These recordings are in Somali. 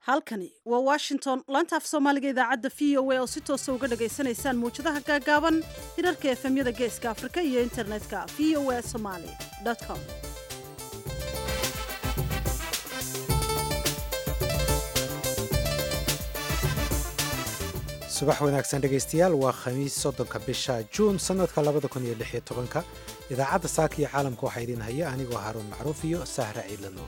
halkani waa washington laanta af soomaaliga idaacadda v o a oo si toosa uga dhagaysanaysaan mawjadaha gaagaaban hirarka efemyada geeska afrika iyo internetka v o a somaly com subax wanaagsan dhegaystayaal waa khamiis soddonka bisha juun sannadka labada kun iyo lix iyo tobanka idaacadda saaka iyo caalamka waxaa idiin haya anigoo haaruun macruuf iyo sahra ciidlano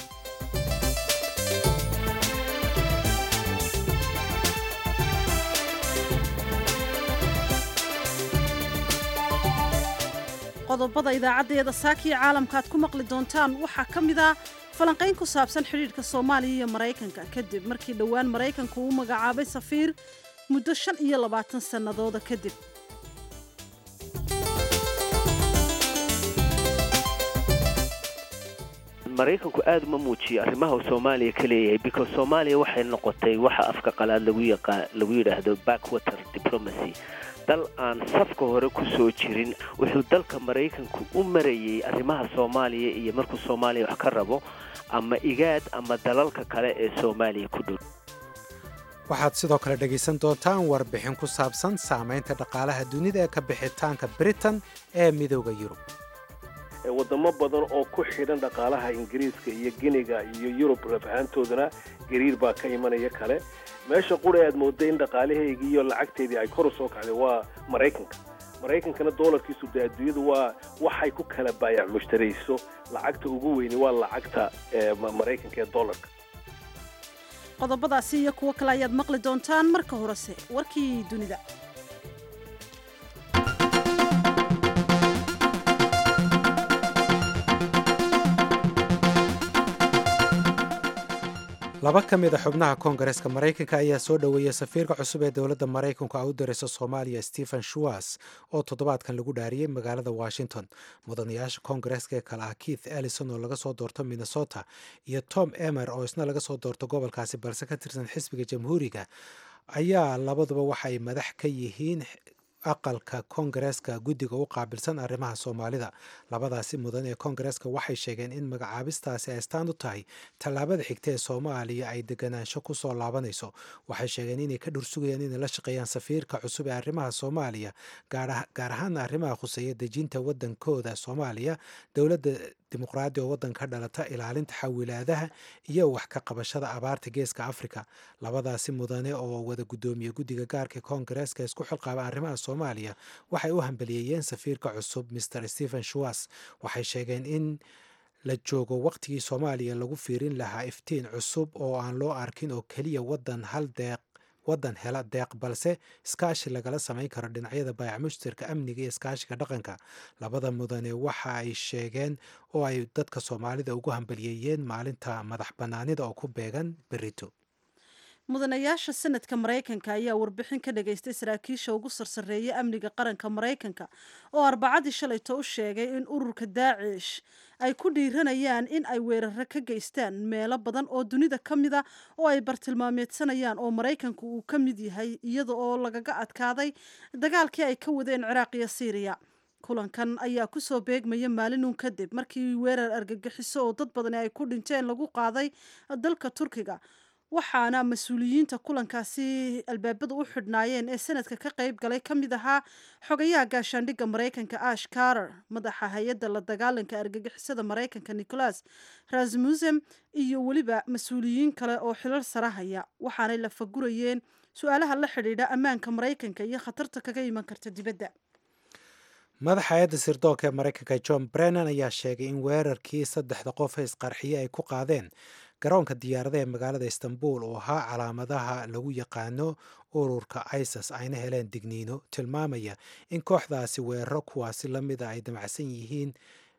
qodobada idaacaddeeda saakiyo caalamka aad ku maqli doontaan waxaa ka mid ah falanqayn ku saabsan xidhiidhka soomaaliya iyo maraykanka kadib markii dhowaan maraykanku uu magacaabay safiir muddo shan iyo labaatan sannadooda kadib maraykanku aada uma muujiyo arrimaha uu soomaaliya ka leeyahay because soomaaliya waxay noqotay waxa afka qalaad lagu yaqaa lagu yidhaahdo backwater diplomacy dal aan safka hore ku soo jirin wuxuu dalka maraykanku u marayay arrimaha soomaaliya iyo markuu soomaaliya wax ka rabo ama igaad ama dalalka kale ee soomaaliya ku dhow waxaad sidoo kale dhegaysan doontaan warbixin ku saabsan saamaynta dhaqaalaha dunida ee ka bixitaanka britain ee midooda yurub wadamo badan oo ku xidhan dhaqaalaha ingiriiska iyo giniga iyo yurub lafahaantoodana gariir baa ka imanaya kale meesha qura aad mooday in dhaqaalaheygii iyo lacagteedii ay kor u soo kacday waa maraykanka maraykankana doolarkiisu dee adduunyadu waa waxay ku kala baayac mushtarayso lacagta ugu weyni waa lacagta maraykanka ee doolarka qodobadaasi iyo kuwo kale ayaad maqli doontaan marka horese warkii dunida laba ka mid a xubnaha koongareeska maraykanka ayaa soo dhoweeyay safiirka cusub ee dowladda maraykanku a u diraysa soomaaliya stephen shuwas oo toddobaadkan lagu dhaariyey magaalada washington mudanayaasha koongareeska ee kale ah keith ellison oo laga soo doorto minnesota iyo tom emer oo isna laga soo doorto gobolkaasi balse ka tirsan xisbiga jamhuuriga ayaa labaduba waxa ay madax ka yihiin aqalka koongareeska guddiga u qaabilsan arrimaha soomaalida labadaasi mudan ee koongareeska waxay sheegeen in magacaabistaasi ay astaan u tahay tallaabada xigta ee soomaaliya ay deganaansho ku soo laabanayso waxay sheegeen inay ka dhursugayaan inay la shaqeeyaan safiirka cusub ee arrimaha soomaaliya gaar ahaana arrimaha khuseeya dejinta waddankooda soomaaliya dowladda dimuqraadi oo waddan ka dhalata ilaalinta xawilaadaha iyo wax ka qabashada abaarta geeska afrika labadaasi mudane oo wada guddoomiye guddiga gaarka koongareeska isku xilqaaba arrimaha soomaaliya waxay u hambaliyeeyeen safiirka cusub mr stephen shuwas waxay sheegeen in la joogo waqtigii soomaaliya lagu fiirin lahaa iftiin cusub oo aan loo arkin oo keliya waddan hal deeq waddan hela deeq balse iskaashi lagala samayn karo dhinacyada baayac mushtarka amniga iyo iskaashiga dhaqanka labada mudane waxa ay sheegeen oo ay dadka soomaalida ugu hambaliyeeyeen maalinta madax bannaanida oo ku beegan berito mudanayaasha sanadka maraykanka ayaa warbixin ka dhagaystay saraakiisha ugu sarsareeya amniga qaranka maraykanka oo arbacadii shalayto u sheegay in ururka daacish ay ku dhiiranayaan in ay weeraro ka geystaan meelo badan oo dunida ka mida oo ay bartilmaameedsanayaan oo maraykanku uu ka mid yahay iyada oo lagaga adkaaday dagaalkii ay ka wadeen ciraaq iyo siiriya kulankan ayaa kusoo beegmaya maalinun kadib markii weerar argagixiso oo dad badani ay ku dhinteen lagu qaaday dalka turkiga waxaana mas-uuliyiinta kulankaasi albaabada u xidhnaayeen ee sanadka ka qayb galay ka mid ahaa xogayaha gaashaandhigga maraykanka ash carter madaxa hay-adda la dagaalanka argagixisada maraykanka nicholas rasmusem iyo weliba mas-uuliyiin kale oo xilal sara haya waxaanay la fagurayeen su-aalaha la xidhiidha ammaanka maraykanka iyo khatarta kaga iman karta dibadda madaxa hay-adda sirdoonka ee maraykanka john brennan ayaa sheegay in weerarkii saddexda qof ee isqarxiye ay ku qaadeen garoonka diyaarada ee magaalada istanbul oo ahaa calaamadaha lagu yaqaano ururka isis ayna heleen digniino tilmaamaya in kooxdaasi weeraro kuwaasi la mida ay damacsan yihiin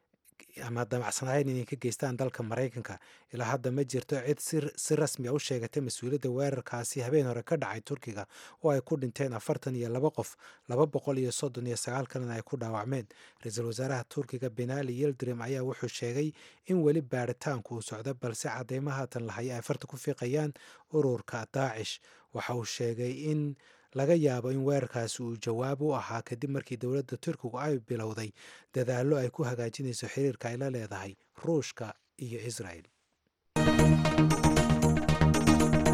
ama damacsanaayeen inay ka geystaan dalka maraykanka ilaa hadda ma jirto cid si rasmi a u sheegatay mas-uuliyadda weerarkaasi habeen hore ka dhacay turkiga oo ay ku dhinteen afartan iyo laba qof laba boqol iyo soddon iyo sagaal kalena ay ku dhaawacmeen ra-iisul wasaaraha turkiga benali yildirim ayaa wuxuu sheegay in weli baaritaanku uu socdo balse cadeymo haatan lahaya ay farta ku fiiqayaan ururka daacish waxa uu sheegay in laga yaabo in weerarkaasi uu jawaab u ahaa kadib markii dowladda turkigu ay bilowday dadaallo ay ku hagaajinayso xiriirka ay la leedahay ruushka iyo israel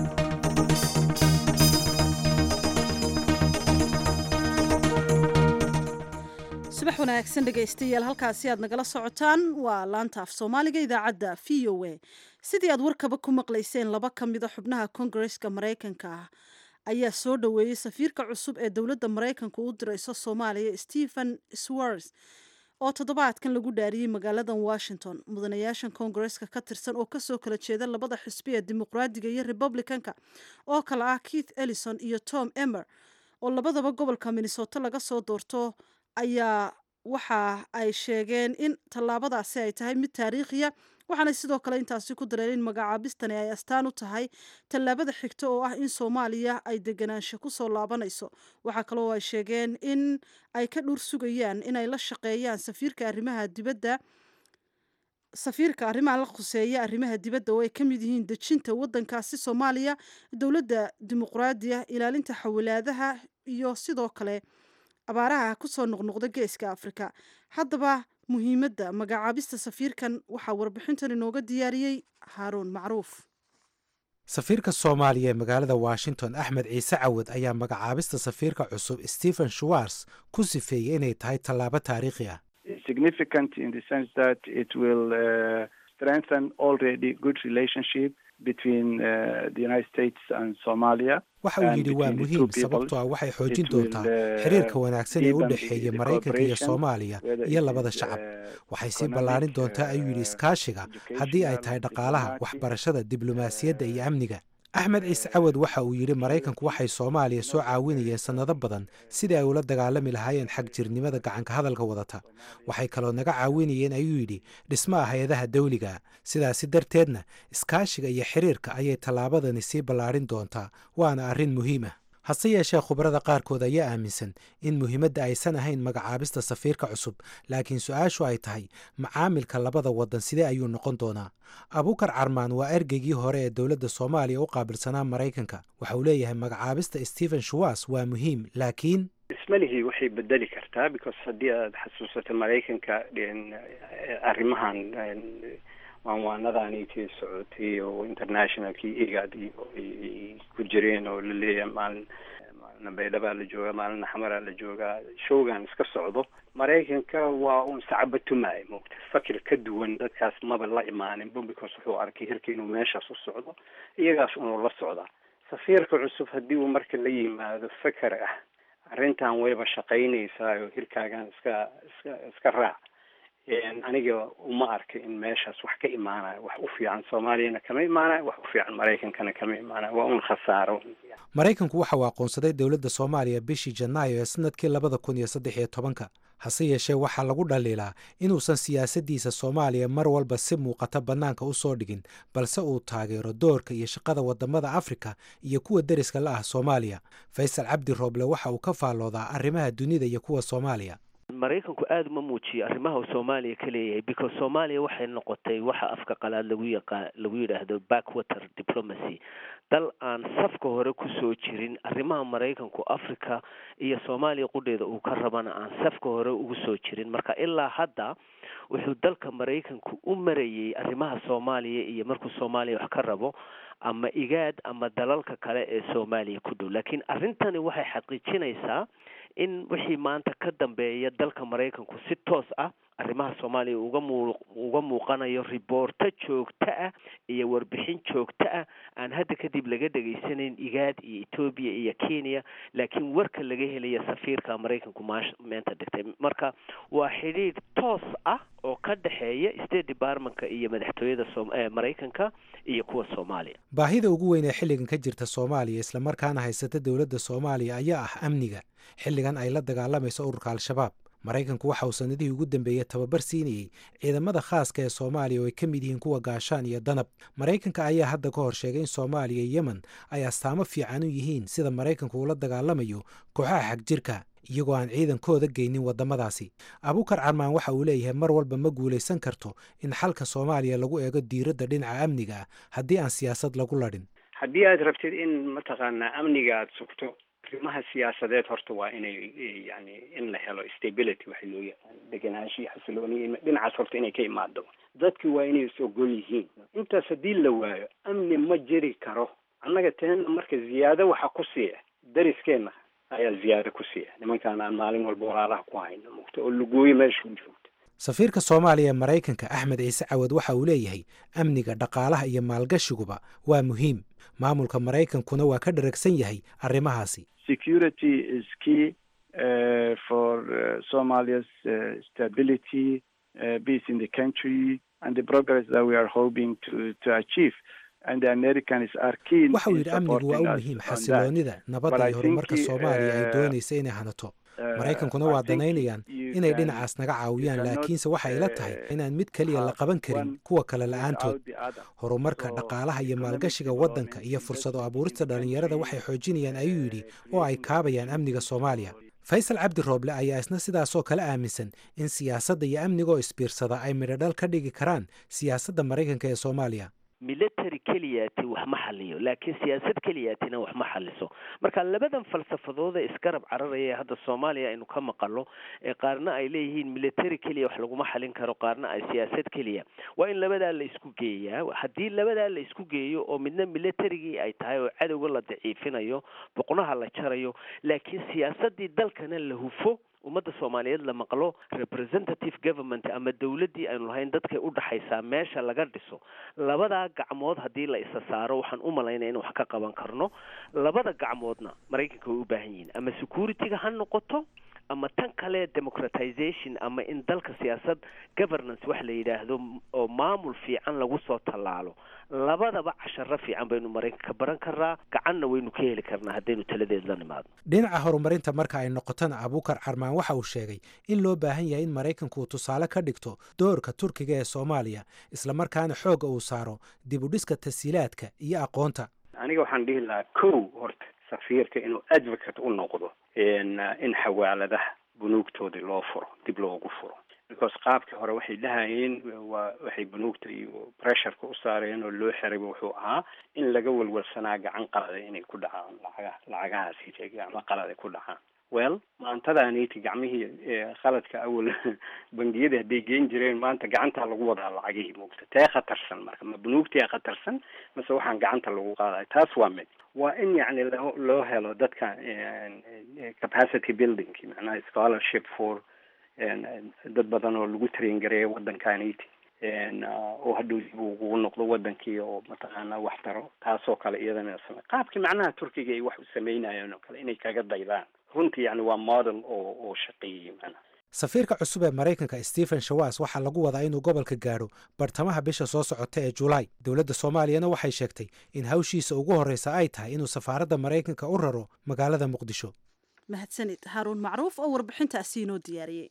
subax wanaagsan dhegaystayaal halkaasi aad nagala socotaan waa laanta af soomaaliga idaacadda v o a sidii aad warkaba ku maqlayseen laba ka mida xubnaha kongareska maraykanka ah ayaa soo dhoweeyey safiirka cusub ee dowladda maraykanka u dirayso soomaaliya stephen swars oo toddobaadkan lagu dhaariyey magaaladan washington mudanayaashan kongareska ka tirsan oo kasoo kala jeeda labada xisbi ee dimuqraadiga iyo republicanka oo kale ah keith ellison iyo tom emer oo labadaba gobolka minnesota laga soo doorto ayaa waxa ay sheegeen in tallaabadaasi ay tahay mid taariikhiya waxaana sidoo kale intaasi ku dareen in magacaabistani ay astaan u tahay tallaabada xigta oo ah in soomaaliya ay deganaansho kusoo laabanayso waxaa kaloo ay sheegeen in ay ka dhur sugayaan inay la shaqeeyaan safiirka arrimaha dibadda safiirka arrimaha la khuseeya arrimaha dibadda oo ay ka mid yihiin dejinta waddankaasi soomaaliya dowladda dimuqraadiya ilaalinta xawilaadaha iyo sidoo kale abaaraha kusoo noqnoqda geeska afrika haddaba muhiimadda magacaabista safiirkan waxaa warbixintan inooga diyaariyey haaruun macruuf safiirka soomaaliya ee magaalada washington axmed ciise cawad ayaa magacaabista safiirka cusub stephen schwars ku sifeeyey inay tahay tallaabo taariikhi ah significant in the sense that it will uh, strengthen already good relationship between uh, the United States and Somalia. waxa uu yidhi waa muhiim sababtoo ah waxay xoojin doontaa xiriirka wanaagsan ee u dhexeeya maraykanka iyo soomaaliya iyo labada shacab waxay sii ballaarin doontaa ayuu yidhi iskaashiga haddii ay tahay dhaqaalaha waxbarashada diblomaasiyadda iyo amniga axmed ciise cawad waxa uu yidhi maraykanku waxay soomaaliya soo caawinayeen sannado badan sidii ay ula dagaalami lahaayeen xag jirnimada gacanka hadalka wadata waxay kaloo naga caawinayeen ayuu yidhi dhismaha hay-adaha dawliga sidaasi darteedna iskaashiga iyo xiriirka ayay tallaabadani sii ballaarin doontaa waana arrin muhiim ah hase yeeshee khubarada qaarkood ayaa aaminsan in muhiimadda aysan ahayn magacaabista safiirka cusub laakiin su-aashu ay tahay macaamilka labada waddan sidee ayuu noqon doonaa abuukar carmaan waa ergeygii hore ee dowladda soomaaliya u qaabilsanaa maraykanka waxa uu leeyahay magacaabista stephen shuwas waa muhiim laakiin ismalihii waxay bedeli kartaa because haddii aad xasuusato maraykanka arrimahan waanwaanadaanitii socotay oo internationalkii igad iyo ay ku jireen oo laleeyahay maalin maalina baydhabaa la joogaa maalina xamaraa la joogaa showgan iska socdo maraykanka waa un sacaba tumaaya moogta fakir ka duwan dadkaas maba la imaaninba because wuxuu arkay hirka inuu meeshaas u socdo iyagaas unuu la socdaa safiirka cusub haddii uu marka la yimaado faker ah arrintan wayba shaqaynaysaa oo hirkaagan iska iska iska raac aniga uma arka in meeshaas wax ka imaanayo wax u fiican soomaaliyana kama imaanayo wax u fiican maraykankana kama imaanayo waa un khasaaro maraykanku waxa uu aqoonsaday dowladda soomaaliya bishii janaayo ee sanadkii labada kun iyo saddex iyo tobanka hase yeeshee waxaa lagu dhaliilaa inuusan siyaasaddiisa soomaaliya mar walba si muuqata bannaanka u soo dhigin balse uu taageero doorka iyo shaqada waddamada afrika iyo kuwa deriska la ah soomaaliya faysal cabdi rooble waxa uu ka faalloodaa arrimaha dunida iyo kuwa soomaaliya maraykanku aada uma muujiyo arrimaha uu soomaaliya ka leeyahay because soomaaliya waxay noqotay waxa afka qalaad lagu yaqa lagu yidhaahdo backwater diplomacy dal aan safka hore kusoo jirin arrimaha maraykanku africa iyo soomaaliya qudheeda uu ka rabana aan safka hore ugu soo jirin marka ilaa hadda wuxuu dalka maraykanku u marayey arrimaha soomaaliya iyo markuu soomaaliya wax ka rabo ama igaad ama dalalka kale ee soomaaliya ku dhow laakiin arrintani waxay xaqiijinaysaa in wixii maanta ka dambeeya dalka maraykanku si toos ah arrimaha soomaaliya uga muu uga muuqanayo riboorto joogto ah iyo warbixin joogto ah aan hadda kadib laga dhegaysanayn igaad iyo etoobiya iyo kenya laakiin warka laga helaya safiirka maraykanku maash meenta dhigtay marka waa xidhiidh toos ah oo ka dhexeeya state departmentka iyo madaxtooyada maraykanka iyo kuwa soomaaliya baahida ugu weyn ee xilligan ka jirta soomaaliya islamarkaana haysata dowladda soomaaliya ayaa ah amniga xilligan ay la dagaalamayso ururka al-shabaab maraykanku waxa uu sanadihii ugu dambeeyey tababar siinayey ciidamada khaaska ee soomaaliya oo ay ka mid yihiin kuwa gaashaan iyo danab maraykanka ayaa hadda ka hor sheegay in soomaaliya iyo yemen ay astaamo fiican u yihiin sida maraykanku ula dagaalamayo kooxaha xagjirka iyagoo aan ciidankooda geynin waddamadaasi abuukar carmaan waxa uu leeyahay mar walba ma guulaysan karto in xalka soomaaliya lagu eego diiradda dhinaca amniga ah haddii aan siyaasad lagu ladhin haddii aad rabtid in mataqaanaa amniga aada sugto arrimaha siyaasadeed horta waa inay yani in la helo stability waxa loo yaqaan degenaansho iyo xasilooni dhinacaas horta inay ka imaado dadki waa inay is ogol yihiin intaas haddii la waayo amni ma jiri karo annaga teena marka ziyaado waxa ku siiya dariskeenna ayaa ziyaado ku siiya nimankaan aan maalin walba walaalaha ku hayno mugta oo lugooyo meesha u joogta safiirka soomaaliya ee maraykanka axmed ciise cawad waxa uu leeyahay amniga dhaqaalaha iyo maalgashiguba waa muhiim maamulka maraykankuna waa ka dharagsan yahay arrimahaasi security is key uh, for uh, Somalia's uh, stability, uh, peace in the country, and the progress that we are hoping to, to achieve. And the Americans are keen waxa uu in yidhi amnigu waa u supporting us muhiim on that. xasiloonida But nabadda I iyo horumarka think, soomaaliya ay uh, doonaysa inay hanato Uh, maraykankuna I waa think danaynayaan you inay can- dhinacaas naga caawiyaan cannot, laakiinse waxay ila tahay uh, inaan mid keliya la have qaban karin one kuwa kale la-aantood without the other. horumarka So, dhaqaalaha iyo economic maalgashiga development, waddanka iyo fursado investment abuurista in the dhallinyarada country, waxay xoojinayaan ayuu yidhi uh, oo ay creating kaabayaan amniga soomaaliya faysal cabdi rooble ayaa isna sidaasoo kale aaminsan in siyaasadda iyo amnigoo isbiirsada ay midhodhal ka dhigi karaan siyaasadda maraykanka ee soomaaliya military keliyaati wax ma xaliyo laakiin siyaasad keliyaatina wax ma xaliso marka labadan falsafadood ee isgarab cararaya ee hadda soomaaliya aynu ka maqalo ee qaarna ay leeyihiin military keliya wax laguma xalin karo qaarna ay siyaasad keliya waa in labadaa la isku geeyaa haddii labadaa la isku geeyo oo midna militarigii ay tahay oo cadowga la daciifinayo boqnaha la jarayo laakiin siyaasadii dalkana la hufo ummadda soomaaliyeed la maqlo representative government ama dowladdii aynu lahayn dadkay u dhaxaysaa meesha laga dhiso labadaa gacmood haddii la isa saaro waxaan u malaynaya in wax ka qaban karno labada gacmoodna maraykanka way u baahan yihiin ama security-ga ha noqoto ama tan kale democratization ama in dalka siyaasad governance wax la yidhaahdo oo maamul fiican lagu soo tallaalo labadaba casharo fiican baynu maraykanka baran karnaa gacanna waynu ka heli karnaa haddaynu taladeed la nimaadno dhinaca horumarinta marka ay noqotona abuukar carmaan waxa uu sheegay in loo baahan yahay in maraykanku uu tusaale ka dhigto doorka turkiga ee soomaaliya islamarkaana xoogga uu saaro dib u dhiska tasiilaadka iyo aqoonta aniga waxaan dhihi lahaa kow horta safiirka inuu advocate u noqdo in in xawaaladaha bunuugtoodii loo furo dib loogu furo because qaabkii hore waxay dhahayeen waa waxay bunuugta iyo pressureka u saareen oo loo xirayba wuxuu ahaa in laga walwalsanaa gacan qalada inay ku dhacaan lacagaha lacagahaasi gacmo qalada ku dhacaan well maantadaaniti gacmihii qaladka awal bangiyada hadday geen jireen maanta gacantaa lagu wadaa lacagihii muugta tee khatarsan marka ma bunuugtia khatarsan mase waxaan gacanta lagu qaadaya taas waa mid waa in yacni loo loo helo dadka capacity building macnaha scholarship for dad badan oo lagu train gareeya waddankaniti oo hadhow dib ugu noqdo wadankii oo mataqaanaa wax taro taasoo kale iyadana same qaabkii macnaha turkiga ay wax u sameynayeen oo kale inay kaga daydaan runtii yani waa model oo oo shaqeeyey macnaha safiirka cusub ee maraykanka stephen shawas waxaa lagu wadaa inuu gobolka gaadho bartamaha bisha soo socota ee julaay dowladda soomaaliyana waxay sheegtay in hawshiisa ugu horreysa ay tahay inuu safaaradda maraykanka u raro magaalada muqdisho mahadsanid haaruun macruuf oo warbixintaasi inoo diyaariyey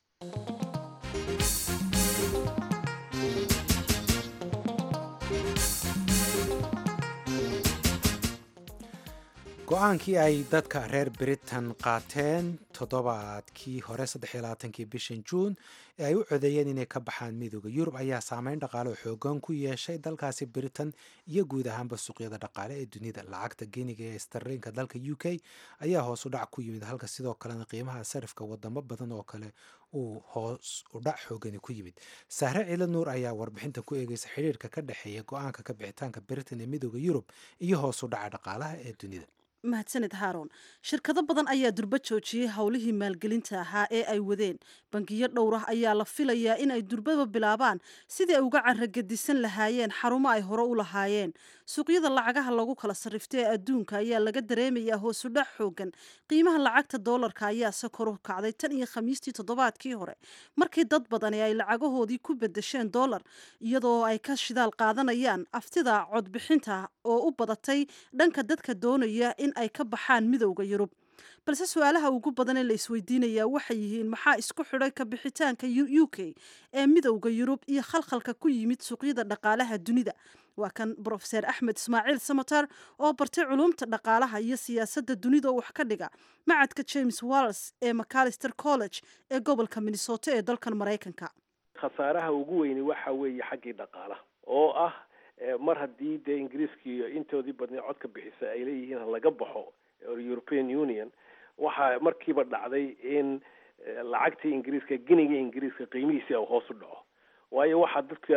go-aankii ay dadka reer britain qaateen toddobaadkii hore saddexiyolabaatankii bishan juun ee ay u codeeyeen inay ka baxaan midooda yurub ayaa saameyn dhaqaale oo xoogan ku yeeshay dalkaasi britain iyo guud ahaanba suuqyada dhaqaale ee dunida lacagta geniga ee starliinka dalka u k ayaa hoos u dhac ku yimid halka sidoo kalena qiimaha sarifka wadamo badan oo kale uu hoos u dhac xoogani ku yimid sahre ciila nuur ayaa warbixinta ku eegeysa xidhiirka ka dhexeeya go-aanka ka bixitaanka britain ee midooda yurub iyo hoos u dhaca dhaqaalaha ee dunida mahadsanid haaron shirkado badan ayaa durba joojiyey howlihii maalgelinta ahaa ee ay wadeen bangiyo dhowr ah ayaa la filayaa in ay durbaba bilaabaan sidii ay uga caragadisan lahaayeen xarumo ay hore u lahaayeen suuqyada lacagaha lagu kala sarrifta ee adduunka ayaa laga dareemayaa hoosudhac xoogan qiimaha lacagta doolarka ayaase kor u kacday tan iyo khamiistii toddobaadkii hore markii dad badani ay lacagahoodii ku bedesheen doolar iyadoo ay ka shidaal qaadanayaan aftida codbixinta oo u badatay dhanka dadka doonaya in ay ka baxaan midowda yurub balse su-aalaha ugu badan ee la isweydiinayaa waxay yihiin maxaa isku xidhay ka bixitaanka u k ee midowda yurub iyo khalkhalka ku yimid suuqyada dhaqaalaha dunida waa kan brofeser axmed ismaaciil samatar oo bartay culumta dhaqaalaha iyo siyaasadda dunida oo wax ka dhiga macadka james walls ee macalister college ee gobolka minnesota ee dalkan maraykanka khasaaraha ugu weyni waxa weeye xaggii dhaqaalaha oo ah mar haddii dee ingiriiskii intoodii badnay codka bixisa ay leeyihiin laga baxo european union waxaa markiiba dhacday in lacagtii ingiriiska geniga ingiriiska qiimihiisi u hoos u dhaco waayo waxaa dadka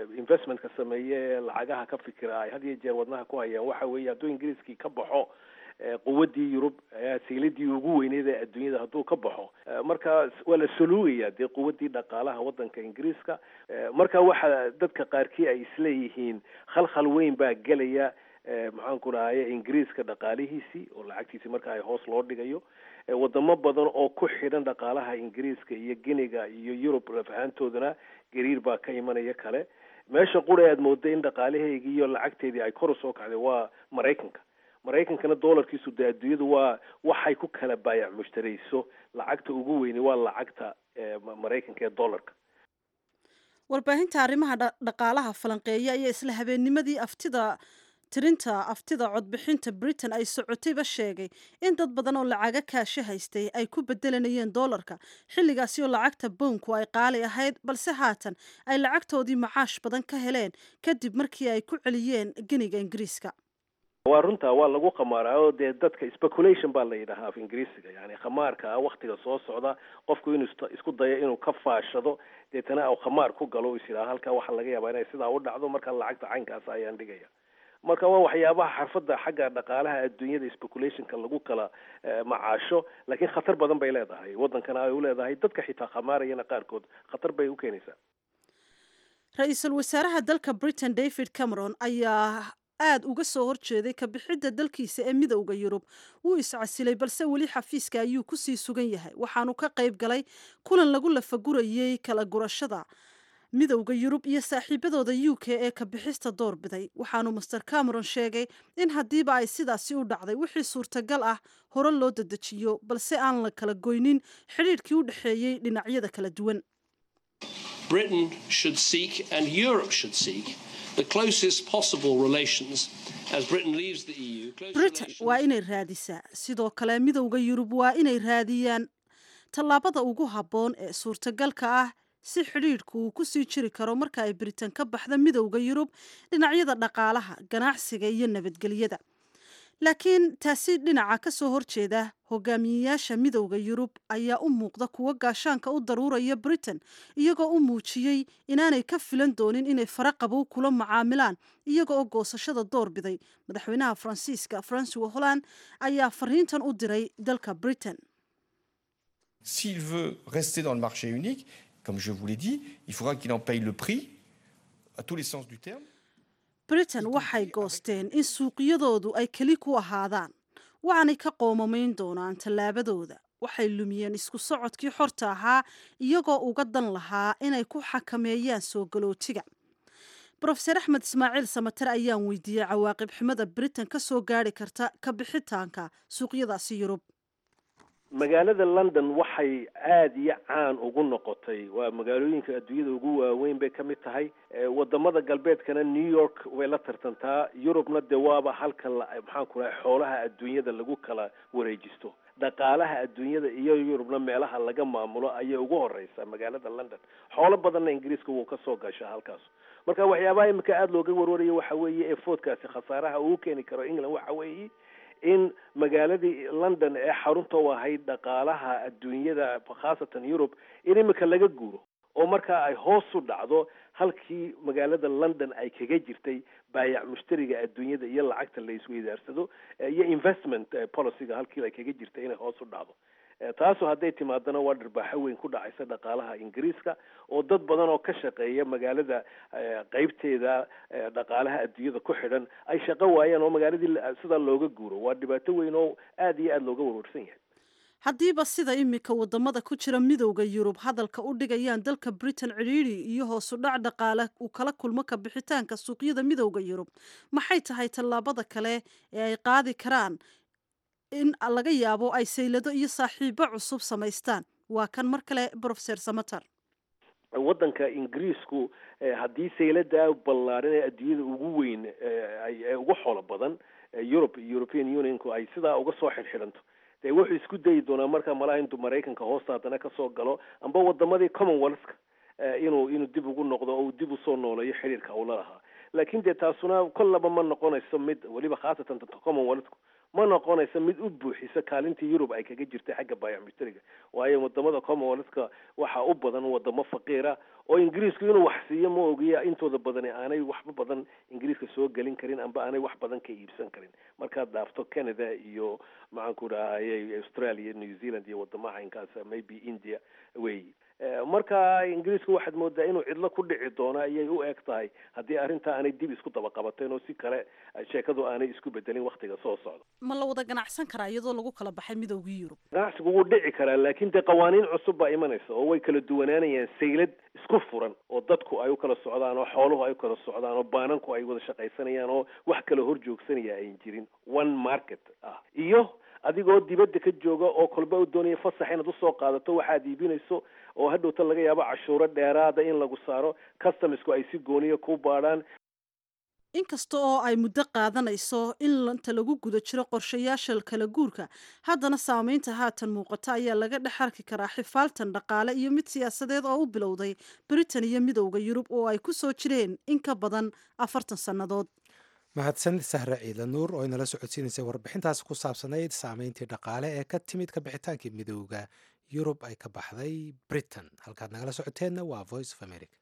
investmentka sameeye ee lacagaha ka fikira ay had iyo jeer wadnaha ku hayaan waxa weeye hadduu ingiriiskii ka baxo quwaddii yurub sayladii ugu weyneyd ee adduunyada hadduu ka baxo marka waa la soluugaya dee quwaddii dhaqaalaha waddanka ingiriiska marka waxa dadka qaarkii ay isleeyihiin khalkhal weyn baa gelaya maxaan ku dhahaye ingiriiska dhaqaalihiisii oo lacagtiisii marka ay hoos loo dhigayo wadamo badan oo ku xidhan dhaqaalaha ingiriiska iyo giniga iyo yurub lafahaantoodana gariir baa ka imanaya kale meesha qura aad mooda in dhaqaalaheygii iyo lacagteedii ay kor usoo kacday waa maraykanka maraykankana doolarkiisu dee adduunyadu waa waxay ku kala baayac mushtarayso lacagta ugu weyni waa lacagta maraykanka ee dollarka warbaahinta arrimaha dhaqaalaha falanqeeya ayaa isla habeennimadii aftida tirinta aftida codbixinta britain ay socotayba sheegay in dad badan oo lacaga kaasho haystay ay ku bedelanayeen doolarka xilligaasi oo lacagta bownku ay qaali ahayd balse haatan ay lacagtoodii macaash badan ka heleen kadib markii ay ku celiyeen geniga ingiriiska waa runta waa lagu khamaaraa oo dee dadka speculation baa la yidhahaa af ingiriisiga yani khamaarka ah waktiga soo socda qofku inuu isku dayo inuu ka faashado deetana u khamaar ku galo is yidhaha halkaa waxaa laga yaabaa inay sidaa u dhacdo marka lacagta caynkaas ayaan dhigaya marka waa waxyaabaha xarfadda xagga dhaqaalaha adduunyada speculationka lagu kala macaasho laakiin khatar badan bay leedahay waddankana ay u leedahay dadka xitaa khamaarayana qaarkood khatar bay u keenaysaa ra-iisul wasaaraha dalka britain david cameron ayaa aada uga soo horjeeday kabixidda dalkiisa ee midowda yurub wuu iscasilay balse weli xafiiska ayuu kusii sugan yahay waxaanu ka qayb galay kulan lagu lafagurayey kala gurashada midowda yurub iyo saaxiibadooda u k ee kabixista doorbiday waxaanu master cameron sheegay in haddiiba ay sidaasi u dhacday wixii suurtagal ah hore loo dadejiyo balse aan la kala goynin xidhiidhkii u dhexeeyey dhinacyada kala duwan Britain should seek and Europe should seek the closest possible relations as Britain leaves the EU. britain waa inay raadisaa sidoo kale midowda yurub waa inay raadiyaan tallaabada ugu habboon ee suurtagalka ah si xidhiidhku uu kusii jiri karo marka ay britain ka baxda midowda yurub dhinacyada dhaqaalaha ganacsiga iyo nabadgelyada laakiin taasi dhinaca ka soo horjeeda hogaamiyeyaasha midowda yurub ayaa u muuqda kuwo gaashaanka u daruuraya britain iyagoo u muujiyey inaanay ka filan doonin inay fara qabow kula macaamilaan iyaga oo goosashada door biday madaxweynaha faransiiska francois holland ayaa fariintan u diray dalka britain S'il veut rester dans le marché unique, comme je vous l'ai dit, il faudra qu'il en paye le prix, à tous les sens du terme. britain waxay goosteen in suuqyadoodu ay keli ku ahaadaan waxaanay ka qoomamayn doonaan tallaabadooda waxay lumiyeen isku socodkii xorta ahaa iyagoo uga dan lahaa inay ku xakameeyaan soo galootiga brofeser axmed ismaaciil samater ayaan weydiiyey cawaaqib xumada britain ka soo gaari karta ka bixitaanka suuqyadaasi yurub magaalada london waxay aada iyo caan ugu noqotay waa magaalooyinka adduunyada ugu waaweyn bay ka mid tahay wadamada galbeedkana new york way la tartantaa yurubna dee waaba halka maxaan ku rahay xoolaha adduunyada lagu kala wareejisto dhaqaalaha adduunyada iyo yurubna meelaha laga maamulo ayay ugu horeysaa magaalada london xoolo badanna ingiriiska wuu ka soo gashaa halkaas marka waxyaabaha imika aada looga warwarayo waxa weeye ee foodkaasi khasaaraha uu keeni karo england waxa weeye in magaaladii london ee xarunta u ahayd dhaqaalaha adduunyada khaasatan yurub in imika laga guuro oo markaa ay hoos u dhacdo halkii magaalada london ay kaga jirtay baayac mushtariga adduunyada iyo lacagta la isweydaarsado iyo investment policyga halkii ay kaga jirtay inay hoos u dhacdo taasu hadday timaadana waa dharbaaxo weyn ku dhacaysa dhaqaalaha ingiriiska oo dad badan oo ka shaqeeya magaalada qeybteeda dhaqaalaha adduunyada ku xidhan ay shaqo waayaan oo magaaladii sidaa looga guuro waa dhibaato weyn oo aada iyo aada looga warwarsan yahay haddiiba sida imika wadamada ku jira midowda yurub hadalka u dhigayaan dalka britain cidhiidhi iyo hoosu dhac dhaqaale uu kala kulmo ka bixitaanka suuqyada midowda yurub maxay tahay tallaabada kale ee ay qaadi karaan in laga yaabo ay saylado iyo saaxiibo cusub samaystaan waa kan mar kale brofeser samater waddanka ingiriisku haddii saylada ballaaran ee adduunyada ugu weyn ee ugu xoolo badan europe european unionku ay sidaa uga soo xidhxidhanto dee wuxuu isku dayi doonaa markaa malaha intuu maraykanka hoosta haddana kasoo galo amba wadamadii commonwealthka inuu inuu dib ugu noqdo oo uu dib usoo nooleeyo xiriirka uu la lahaa laakiin dee taasuna kollaba ma noqonayso mid weliba khaasatan commonwealthku ma noqonaysa mid u buuxisa kaalintii yurub ay kaga jirtay xagga biometriga waayo wadamada commonwealthka waxaa u badan wadamo faqiira oo ingiriisku inuu wax siiyo ma ogiya intooda badani aanay waxba badan ingiriiska soo gelin karin amba aanay wax badan ka iibsan karin markaad dhaafto canada iyo maxaanku dhahaye australia new zealand iyo wadamaha inkaas maybe india wey marka ingiriisku waxaad moodaa inuu cidlo ku dhici doono ayay u eg tahay haddii arrintaa aanay dib isku daba qabateen oo si kale sheekadu aanay isku bedelin waktiga soo socda ma la wada ganacsan karaa iyadoo lagu kala baxay midoogii yurub ganacsigu wuu dhici karaa laakiin dee qawaaniin cusub baa imanaysa oo way kala duwanaanayaan saylad isku furan oo dadku ay u kala socdaan oo xooluhu ay u kala socdaan oo baananku ay wada shaqaysanayaan oo wax kala hor joogsanaya ayn jirin one market ah iyo adigoo dibadda ka jooga oo kolba u doonaya fasax inaad usoo qaadato waxaad iibinayso oo hadhowta laga yaabo cashuuro dheeraada in lagu saaro customsku ay si gooniya ku baadhaan inkasta oo ay muddo qaadanayso in inta lagu guda jiro qorshayaasha kala guurka haddana saameynta haatan muuqata ayaa laga dhex arki karaa xifaaltan dhaqaale iyo mid siyaasadeed oo u bilowday britain iyo midowda yurub oo ay ku soo jireen in ka badan afartan sannadood mahadsan sahre ciidla nuur oo inala socodsiinaysay warbixintaas ku saabsanayd saameyntii dhaqaale ee ka timid ka bixitaankii midowda yurub ay ka baxday britain halkaad nagala socoteenna waa voice of america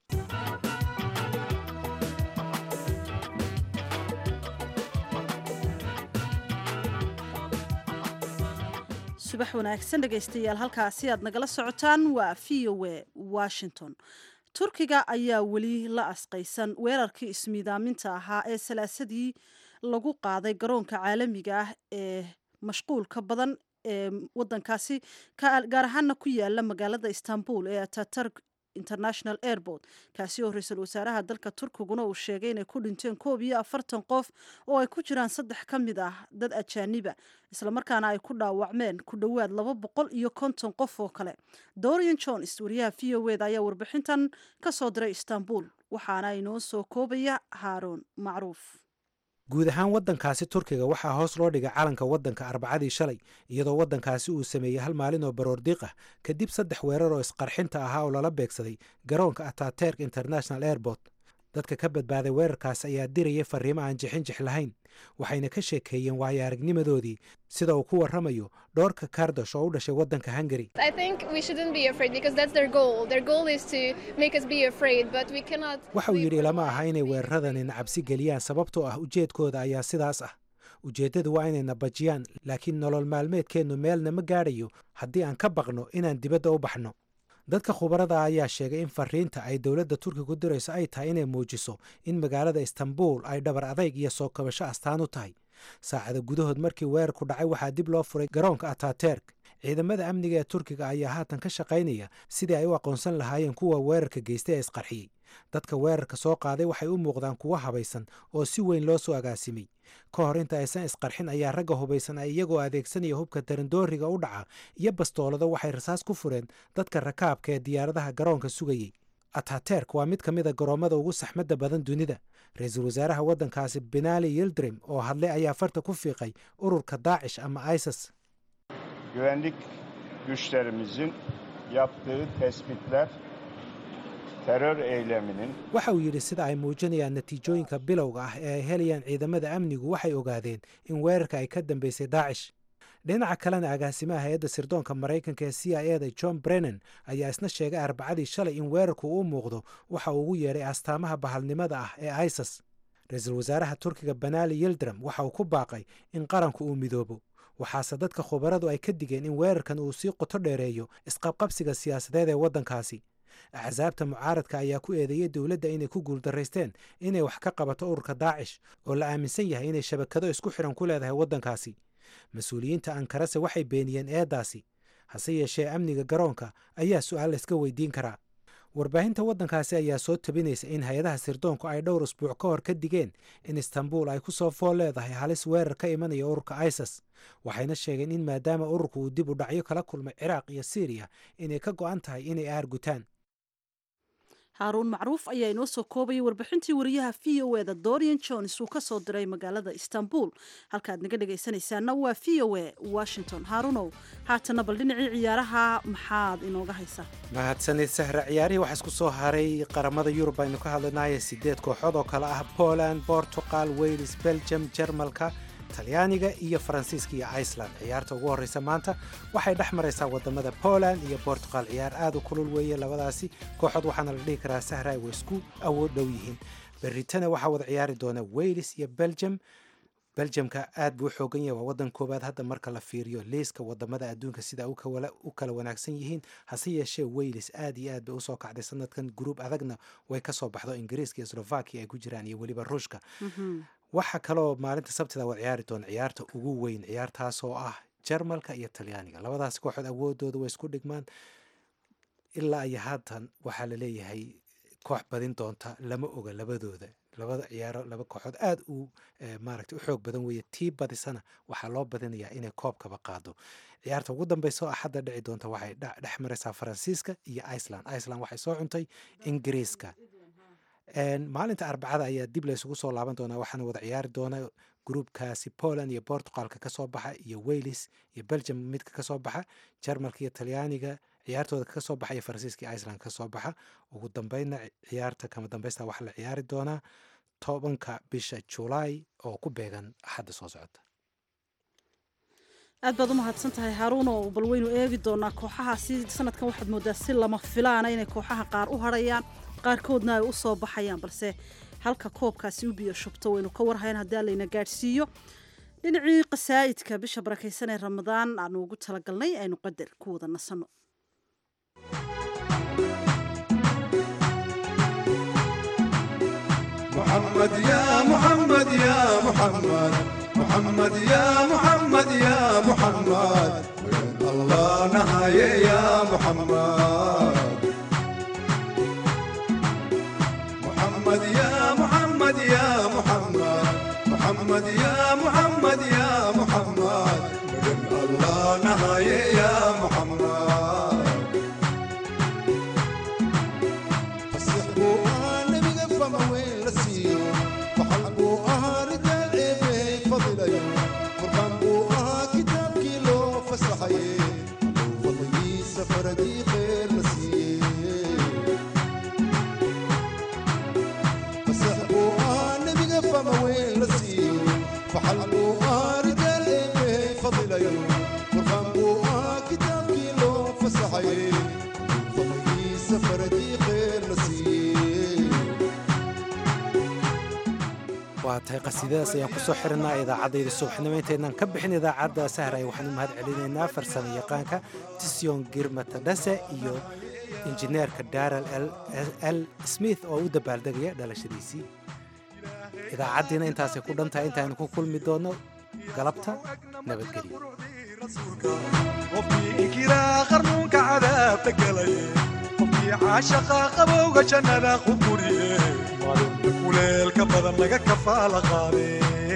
subax wanaagsan dhegaystayaal halkaasi aad nagala socotaan waa v o a washington turkiga ayaa weli la asqaysan weerarkii ismiidaaminta ahaa ee salaasadii lagu qaaday garoonka caalamiga ah ee mashquulka badan ee wadankaasi gaar ahaana ku yaala magaalada istanbul ee ataturk international airport kaasi oo ra-iisul wasaaraha dalka turkiguna uu sheegay inay ku dhinteen koob iyo afartan qof oo ay ku jiraan saddex ka mid ah dad ajaaniba islamarkaana ay ku dhaawacmeen ku dhowaad laba boqol iyo konton qof oo kale dorian jones wariyaha v o eda ayaa warbixintan ka soo diray istanbul waxaana inoo soo koobaya haaruun macruuf guud ahaan waddankaasi turkiga waxaa hoos loo dhigay calanka waddanka arbacadii shalay iyadoo waddankaasi uu sameeyey hal maalin oo baroordiiq ah kadib saddex weerar oo isqarxinta ahaa oo lala beegsaday garoonka ataterk international airport dadka ka badbaaday weerarkaas ayaa dirayay fariimo aan jixinjix lahayn waxayna ka sheekeeyeen waayo aragnimadoodii sida uu ku warramayo dhoorka kardosh oo u dhashay waddanka hungari waxa uu yidhi lama aha inay weeraradanina cabsi geliyaan sababtoo ah ujeedkooda ayaa sidaas ah ujeeddadu waa inayna bajiyaan laakiin nolol maalmeedkeennu meelna ma gaadhayo haddii aan ka baqno inaan dibadda u baxno dadka khubarada ayaa sheegay in fariinta ay dowladda turkigu dirayso ay tahay inay muujiso in magaalada istanbul ay dhabar adayg iyo soo kabasho astaan u tahay saacada gudahood markii weerarku dhacay waxaa dib loo furay garoonka ataterk ciidamada amniga ee turkiga ayaa haatan ka shaqaynaya sidii ay u aqoonsan lahaayeen kuwa weerarka geystay ee isqarxiyey dadka weerarka soo qaaday waxay u muuqdaan kuwo habaysan oo si weyn loo soo agaasimay ka hor inta aysan isqarxin ayaa ragga hubaysan ay iyagoo adeegsanaya hubka darandooriga u dhaca iyo bastoolado waxay rasaas ku fureen dadka rakaabka ee diyaaradaha garoonka sugayey ataterk waa mid ka mid a garoommada ugu saxmadda badan dunida ra-iisul wasaaraha waddankaasi benali yildrim oo hadlay ayaa farta ku fiiqay ururka daacish ama isis güvenlik güçlerimizin yaptığı tespitler terör eyleminin waxa uu yidhi sida ay muujinayaan natiijooyinka bilowga ah ee ay helayaan ciidamada amnigu waxay ogaadeen in weerarka ay ka dambeysay daacish dhinaca kalena agaasimaha hay-adda sirdoonka maraykanka ee c i eda john brennan ayaa isna sheegay arbacadii shalay in weerarku u muuqdo waxa uu ugu yeedhay astaamaha bahalnimada ah ee isis ra-iisul wasaaraha turkiga banali yildram waxa uu ku baaqay in qaranku uu midoobo waxaase dadka khubaradu ay ka digeen in weerarkan uu sii qoto dheereeyo isqabqabsiga siyaasadeed ee waddankaasi axsaabta mucaaradka ayaa ku eedeeyey dowladda inay ku guuldaraysteen inay wax ka qabato ururka daacish oo la aaminsan yahay inay shabakado isku xidhan ku leedahay waddankaasi mas-uuliyiinta ankarase waxay beeniyeen eeddaasi hase yeeshee amniga garoonka ayaa su-aal layska weydiin karaa warbaahinta waddankaasi ayaa soo tabinaysa in hay-adaha sirdoonku ay dhowr usbuuc ka hor ka digeen in istanbul ay ku soo fool leedahay halis weerar ka imanaya ururka isis waxayna sheegeen in maadaama ururku uu dib u dhacyo kala kulmay ciraaq iyo siiriya inay ka go'an tahay inay aargutaan haaruun macruuf ayaa inoo soo koobayay warbixintii wariyaha v o eda dorian jones uu ka soo diray magaalada istanbul halkaad naga dhegaysanaysaana waa v o e washington haaruunow haatana bal dhinacii ciyaaraha maxaad inooga haysaa mahadsanid sahra ciyaarihii waxaa isku soo haray qaramada yurub aynu ka hadlanaya sideed kooxood oo kale ah poland portugal wales belgium jarmalka talyaaniga iyo faransiiska iyo iceland ciyaarta ugu horreysa maanta waxay dhex maraysaa wadamada poland iyo bortugal ciyaar aad u kulul weeye labadaasi kooxood waxaana la dhihi karaa sahray way isku awood dhow yihiin berritana waxaa wada ciyaari doona wales iyo belgium beljamka aad buu u xoogan yahay waa wadan koowaad hadda marka la fiiriyo liiska wadamada adduunka sida u kala wanaagsan yihiin hase yeeshee wales aad iyo aad bay usoo kacday sanadkan gruub adagna way kasoo baxdo ingiriiska iyo slovakia ay ku jiraan iyo weliba ruushka waxa kaloo maalinta sabtida waa ciyaari doona ciyaarta ugu weyn ciyaartaas oo ah jarmalka iyo talyaaniga labadaas kooxood awoodooda way isku dhigmaan ilaa iyo haatan waxaa la leeyahay koox badin doonta lama oga labadooda labada ciyaaro laba kooxood aad u maaragtay u xoog badan weeye tii badisana waxaa loo badinayaa inay koobkaba qaado ciyaarta ugu dambeysa oo axadda dhici doonta waxay dhex maraysaa faransiiska iyo iceland iceland waxay soo cuntay ingiriiska maalinta arbacada ayaa dib laysugu soo laaban doonaa waxaana wada ciyaari doona gruubkaasi poland iyo portugalka kasoo baxa iyo wales iyo belgium midka kasoo baxa jarmalka iyo talyaaniga ciyaartooda ka soo baxa iyo faransiiska iyo iceland ka soo baxa ugu dambeynna ciyaarta kama dambeysta waxaa la ciyaari doonaa tobanka bisha julaay oo ku beegan axadda soo socota aad baad u mahadsan tahay haaruun oo bal waynu eegi doonaa kooxahaasi sanadkan waxaad moodaa si lama filaana inay kooxaha qaar u hadhayaan qaarkoodna ay u soo baxayaan balse halka koobkaasi u biyo shubto waynu ka warhayn haddii allayna gaadhsiiyo dhinacii qasaa'idka bisha barakaysan ee ramadaan aanu ugu talagalnay aynu qadar ku wada nasanno محمد يا محمد يا محمد محمد يا محمد يا محمد وين الله نهاية يا محمد محمد يا محمد يا محمد محمد يا محمد يا محمد وين الله نهاية يا محمد waa tahay qasiidadaas ayaan kusoo xirinaa idaacadayda subaxnimo intaynaan ka bixin idaacadda sahray waxaan u mahad celinaynaa farsamo yaqaanka tisyon girmatadhase iyo injineerka daral l smith oo u dabaaldegaya dhalashadiisii idaacaddiina intaasay ku dhan tahay intaaynu ku kulmi doonno galabta nabadgelyo qofkii inkiraa qarnuunka cadaabta galaye qofkii caashaqa qabowga jannada ku guriye maalinta kuleelka badan laga kafaala qaade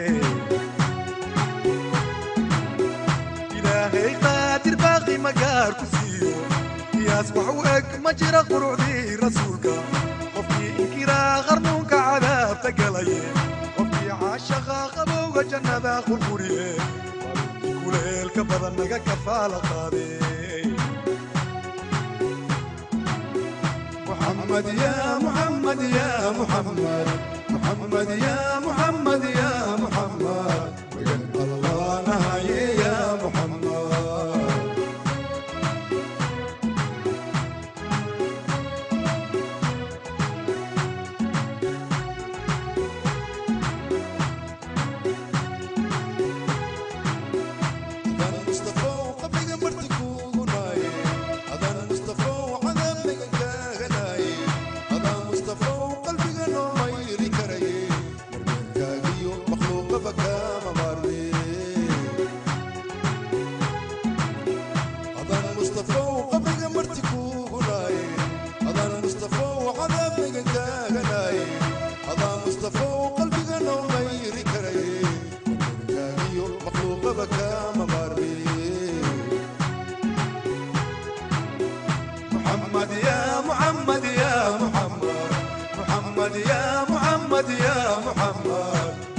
ilaahay qaadir baaqi magaar ku siiyo qiyaas wax u eg ma jira qurucdii rasuulka qofkii inkiraa qarnuunka cadaabta galaye qofkii caashaqa qabowga jannada ku guriye kuleelka badan naga kafaala qaade محمد يا محمد يا محمد محمد يا محمد يا محمد وين الله نهاية يا محمد أنا مصطفى وقبل مرتك وغناي أنا مصطفى وعذابك كاغناي أنا مصطفى وقلبي غنو ما يري كري كاغيو مخلوق بكا مباردي أنا مصطفى وقبل مرتك وغناي أنا مصطفى وعذابك كاغناي أنا مصطفى وقلبي غنو ما يري كري كاغيو مخلوق بكا مباردي محمد يا محمد يا محمد محمد يا محمد يا محمد